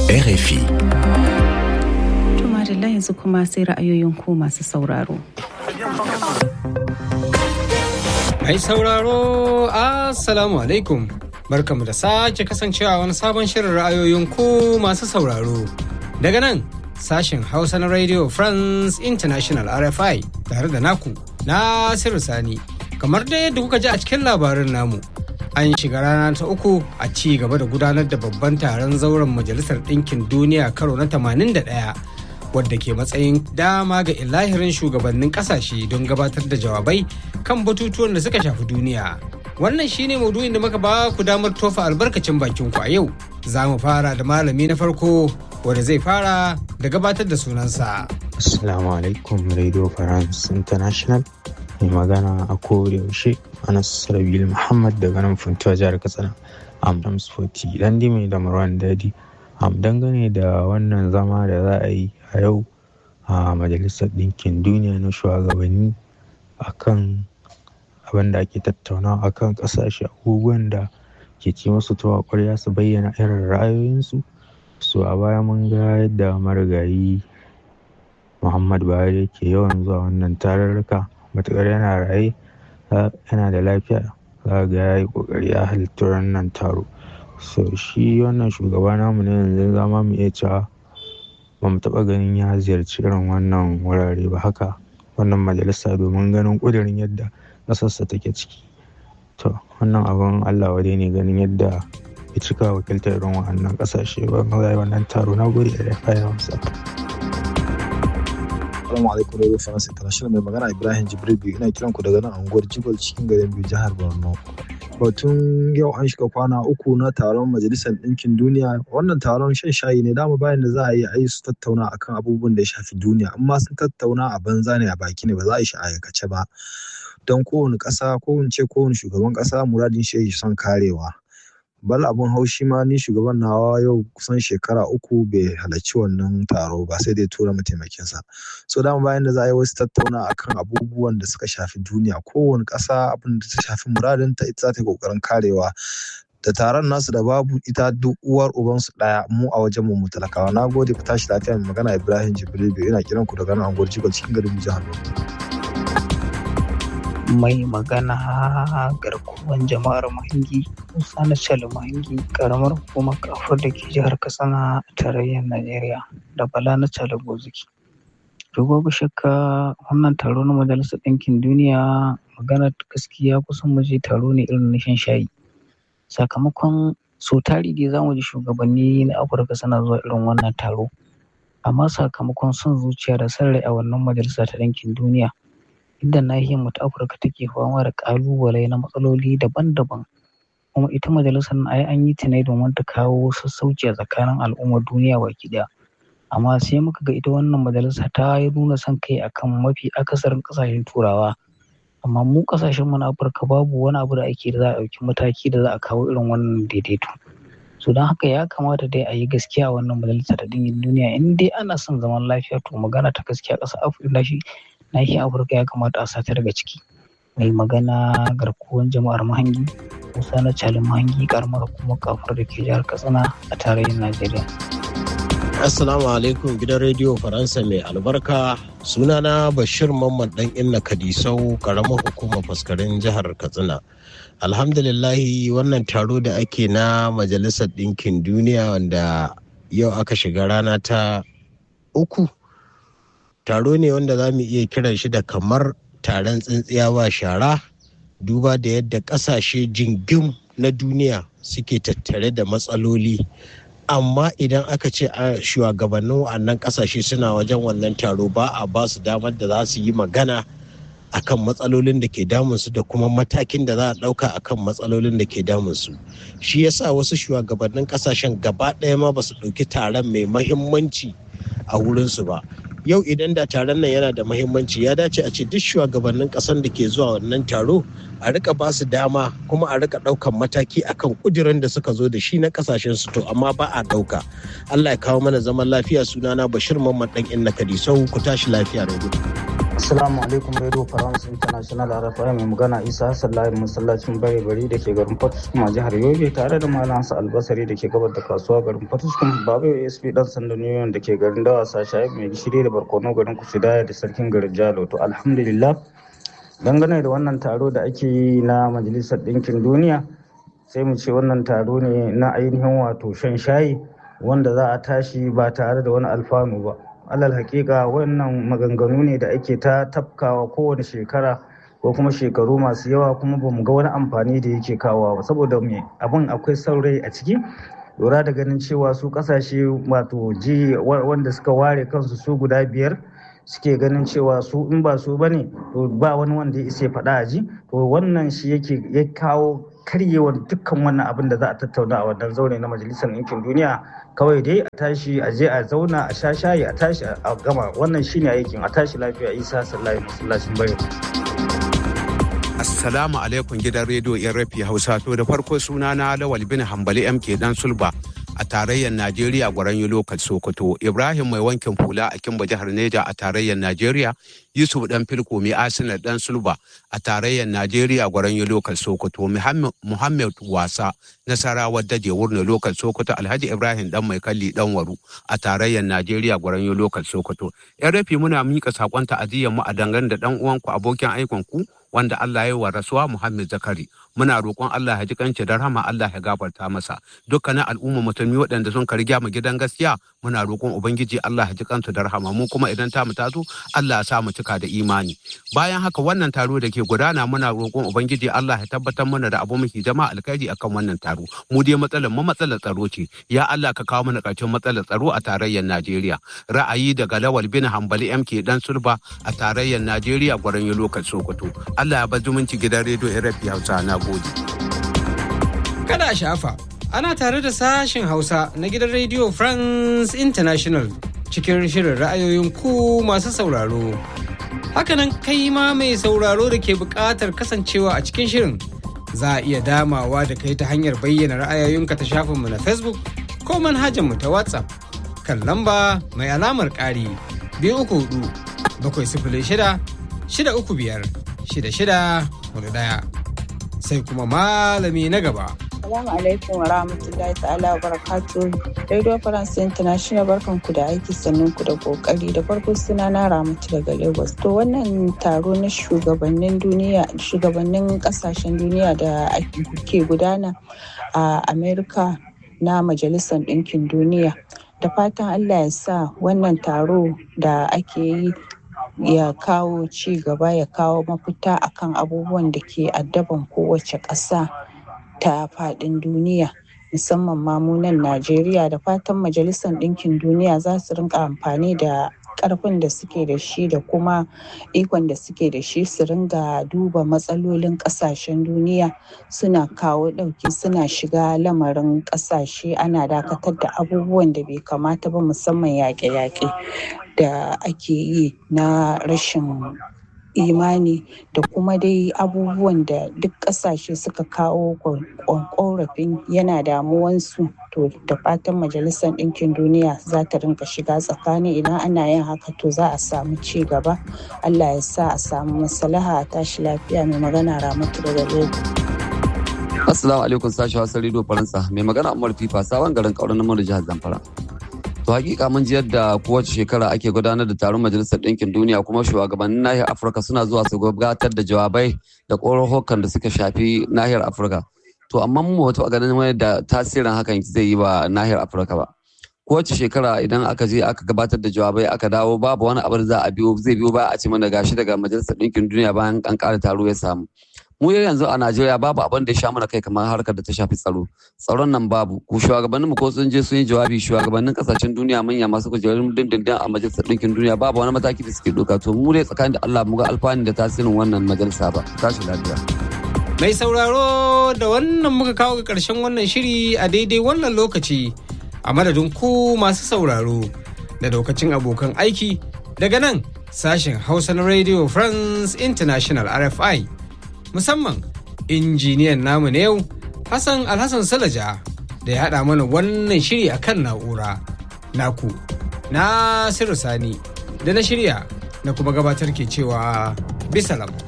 RFI. Tuma da yanzu kuma sai ra'ayoyin ku masu sauraro. Mai sauraro, Assalamu alaikum. Barkamu da sake kasancewa wani sabon shirin ra'ayoyin ku masu sauraro. Daga nan, sashen Hausa na Radio France International RFI tare da naku, Nasiru Sani. Kamar dai yadda kuka ji a cikin labarin namu, an shiga rana ta uku a ci gaba da gudanar da babban taron zauren Majalisar Ɗinkin Duniya karo na 81. wadda ke matsayin dama ga ilahirin shugabannin kasashe don gabatar da jawabai kan batutuwan da suka shafi duniya. Wannan shine maudu'in da muka ba ku damar tofa albarkacin bakin ku a yau. Za mu fara da malami na farko wanda zai fara da gabatar da sunansa. Assalamu alaikum Radio France International. Mai magana a kowane yaushe Anas Rabil Muhammad daga nan Funtuwa jihar Katsina. Amdams 40 dan dime da Marwan Dadi. Am dangane da wannan zama da za a yi a yau a majalisar ɗinkin duniya na shugabanni akan abin da ake tattaunawa akan ƙasashe abubuwan da ke ci musu tuwa ƙwarya su bayyana irin ra'ayoyinsu su a baya mun ga yadda marigayi muhammad buhari yake yawan zuwa wannan tararruka matuƙar yana raye yana da lafiya za ga ya yi ƙoƙari ya halittu wannan taro so shi wannan shugaba namu na yanzu zama mu iya cewa ba mu taɓa ganin ya ziyarci irin wannan wurare ba haka wannan majalisa domin ganin ƙudurin yadda ƙasarsa take ciki to wannan abin allah wade ne ganin yadda ya cika wakiltar irin wannan ƙasashe ba ma zai wannan taro na gode da ya faya wasa. Assalamu alaikum Radio France International mai magana Ibrahim Jibril biyu ina kiran ku daga nan unguwar Jibal cikin garin Biyu jihar Borno. Batun yau an shiga kwana uku na taron Majalisar Ɗinkin Duniya wannan taron shan shayi ne dama bayan da za a yi a yi su tattauna akan abubuwan da ya shafi duniya amma sun tattauna a banza ne a baki ne ba za a yi shi a aikace ba. Don kowane ƙasa ko in ce kowane shugaban ƙasa muradin shi son karewa. bal abun haushi ma ni shugaban nawa yau kusan shekara uku bai halarci wannan taro ba sai dai tura mataimakinsa so dama bayan da za a yi wasu tattauna akan abubuwan da suka shafi duniya kowane ƙasa abin da ta shafi muradin ta ita za ta yi ƙoƙarin karewa da taron nasu da babu ita duk uwar ubansu ɗaya mu a wajen mu talakawa na gode ku tashi lafiya mai magana ibrahim jibril ina kiran ku daga nan anguwar jigal cikin garin jihar mai magana garkuwan jama'ar mahangi musa na cali mahangi karamar hukumar kafar da ke jihar katsina a tarayyar najeriya da bala na cali boziki to babu shakka wannan taro na majalisar ɗinkin duniya magana gaskiya kusan muje taro ne irin na shan shayi sakamakon so tari dai za mu ji shugabanni na afirka suna zuwa irin wannan taro amma sakamakon son zuciya da son rai a wannan majalisa ta ɗinkin duniya inda nahiyar mu ta Afirka take fama da ƙalubale na matsaloli daban-daban kuma ita majalisar ai an yi ta ne domin ta kawo sassauci a tsakanin al'ummar duniya baki ɗaya amma sai muka ga ita wannan majalisa ta yi nuna son kai akan mafi akasarin ƙasashen turawa amma mu ƙasashen mu na Afirka babu wani abu da ake da za a ɗauki mataki da za a kawo irin wannan daidaito so don haka ya kamata dai a yi gaskiya a wannan majalisa ta dingin duniya in dai ana son zaman lafiya to magana ta gaskiya ƙasar Afirka shi nahiyar afirka ya kamata a sata daga ciki mai magana garkuwan jama'ar mahangi musa na calin mahangi karamar kuma kafar da ke jihar katsina a tarayyar najeriya assalamu alaikum gidan rediyo faransa mai albarka sunana bashir mamman dan inna kadisau karamar hukumar faskarin jihar katsina alhamdulillahi wannan taro da ake na majalisar ɗinkin duniya wanda yau aka shiga rana ta uku taro ne wanda za mu iya kiran shi da kamar taron tsintsiya ba shara duba da yadda ƙasashe jingim na duniya suke tattare da matsaloli amma idan aka ce a shugabannin wannan ƙasashe suna wajen wannan taro ba a ba su damar da za su yi magana akan matsalolin da ke damunsu da kuma matakin da za a ɗauka akan matsalolin da ke damunsu shi yasa wasu shugabannin ƙasashen gaba ɗaya ma ba su ɗauki taron mai mahimmanci a wurinsu ba yau idan da taron nan yana da mahimmanci ya dace a ce duk shugabannin kasan da ke zuwa wannan taro a rika ba su dama kuma a rika daukan mataki akan kudirin da suka zo da shi na kasashen su to amma ba a dauka Allah ya kawo mana zaman lafiya sunana Bashir Mamman dan Inna Kadisau ku tashi lafiya da Assalamu alaikum Radio France International RFI mai magana Isa Hassan Layin masallacin bare bari da ke garin Fatuskum a jihar Yobe tare da Malam Hassan Albasari da ke gabar da kasuwa garin Fatuskum Babu ASP dan sandan Union da ke garin Dawasa Shahib mai gishiri da Barkono garin Kusidaya da sarkin garin Jalo to alhamdulillah dangane da wannan taro da ake yi na Majalisar Ɗinkin Duniya sai mu ce wannan taro ne na ainihin wato shan shayi wanda za a tashi ba tare da wani alfanu ba alal hakika wannan maganganu ne da ake ta tafkawa kowane shekara ko kuma shekaru masu yawa kuma bamu ga wani amfani da yake kawowa ba saboda me abin akwai saurayi a ciki lura da ganin cewa su kasashe wato ji wanda suka ware kansu su guda biyar suke ganin cewa su in ba su bane to ba wani wanda ya isa faɗa a ji to wannan shi yake ya kawo karyewar dukkan wannan abin da za a tattauna a wannan zaure na majalisar ɗinkin duniya kawai dai a tashi a je a zauna a sha shayi a tashi a gama wannan shine aikin a tashi lafiya isa sallahi masallacin bayo Assalamu alaikum gidan rediyo yan rafi Hausa to da farko suna na Lawal bin Hambali MK dan Sulba a tarayyar Najeriya gwaran lokal Sokoto Ibrahim mai wankin fula a Kimba jihar Neja a tarayyar Najeriya Yusuf dan Filko mai Arsenal dan Sulba a tarayyar Najeriya gwaran lokal Sokoto Muhammad Wasa Nasarawa Daje wurin lokal Sokoto Alhaji Ibrahim dan mai kalli dan waru a tarayyar Najeriya gwaran lokal Sokoto yan rafi muna mika sakon ta'aziyyar mu a dangane da dan uwanku abokin aikon ku wanda Allah ya wa rasuwa Muhammad Zakari muna roƙon Allah ya ji kanci da rahama Allah ya gafarta masa dukkanin al'umma musulmi waɗanda sun karya mu gidan gaskiya muna roƙon ubangiji Allah ya ji kansu da rahama mu kuma idan ta mu tazo Allah ya sa mu cika da imani bayan haka wannan taro da ke gudana muna roƙon ubangiji Allah ya tabbatar mana da abu muke jama'a alkhairi akan wannan taro mu dai matsalar mu matsalar tsaro ce ya Allah ka kawo mana ƙarshen matsalar tsaro a tarayyar Najeriya ra'ayi daga Lawal bin Hambali MK dan Sulba a tarayyar Najeriya gwaran lokacin Sokoto Allah ya bar zumunci gidan rediyo RFI Hausa na gode. Kada a shafa, ana tare da sashen Hausa na gidan rediyo France International cikin shirin ra'ayoyin ku masu sauraro. Hakanan kai ma mai sauraro da ke buƙatar kasancewa a cikin shirin za a iya damawa da kai ta hanyar bayyana ra'ayoyinka ta shafinmu na Facebook ko manhajarmu ta WhatsApp kan lamba mai alamar ƙari biyu uku hudu bakwai sifili shida shida uku biyar shida shida hudu ɗaya sai kuma malami na gaba. Salamu alaikum wa rahmatullahi ta'ala wa barakatu. Radio France International barkan ku da aiki sannan ku da kokari da farko suna na Ramatu daga Lagos. To wannan taro na shugabannin duniya shugabannin kasashen duniya da ke gudana a Amerika na Majalisar Ɗinkin Duniya. Da fatan Allah ya sa wannan taro da ake yi ya kawo ci gaba ya kawo mafita akan abubuwan da ke addaban kowace ƙasa ta faɗin duniya musamman mamunan najeriya da fatan majalisar ɗinkin duniya za su rinka amfani da ƙarfin da suke da shi da kuma ikon da suke da shi su ringa duba matsalolin ƙasashen duniya suna kawo ɗauki suna shiga lamarin ƙasashe ana dakatar da abubuwan da bai kamata ba musamman yaƙe-yaƙe da ake yi na rashin imani da kuma dai abubuwan da duk ƙasashe suka kawo ƙorafin yana damuwansu to da fatan majalisar ɗinkin duniya za ta rinka shiga tsakani idan ana yin haka to za a samu ci gaba allah ya sa a samu maslaha a tashi lafiya mai magana ramatu daga lagos Assalamu alaikum sashi wasan Radio Faransa mai magana Umar Fifa sabon garin kauran namar jihar Zamfara. To hakika mun ji yadda kowace shekara ake gudanar da taron Majalisar Ɗinkin Duniya kuma shugabannin nahiyar Afirka suna zuwa su gabatar da jawabai da ƙorohokan da suka shafi nahiyar Afirka. To amma mu wata ganin wani da tasirin hakan zai yi ba nahiyar Afirka ba. Kowace shekara idan aka je aka gabatar da jawabai aka dawo babu wani abu da za a biyo zai biyo ba a ce mana gashi daga Majalisar Ɗinkin Duniya bayan an ƙara taro ya samu. mu yanzu a Najeriya babu abin da ya sha mana kai kamar harkar da ta shafi tsaro tsaron nan babu ku shugabannin mu ko sun je sun yi jawabi shugabannin kasashen duniya manya masu kujerun dindindin a majalisar ɗinkin duniya babu wani mataki da suke doka to mu dai tsakanin da Allah mu ga alfani da tasirin wannan majalisa ba tashi lafiya Mai sauraro da wannan muka kawo ga ƙarshen wannan shiri a daidai wannan lokaci a madadin ku masu sauraro da daukacin abokan aiki daga nan sashen Hausa na Radio France International RFI. musamman injiniyan namu na yau Hassan Alhassan Salaja da ya haɗa mana wannan shiri a kan na'ura. Naku, Nasiru Sani da na shirya na kuma gabatar ke cewa bisalam.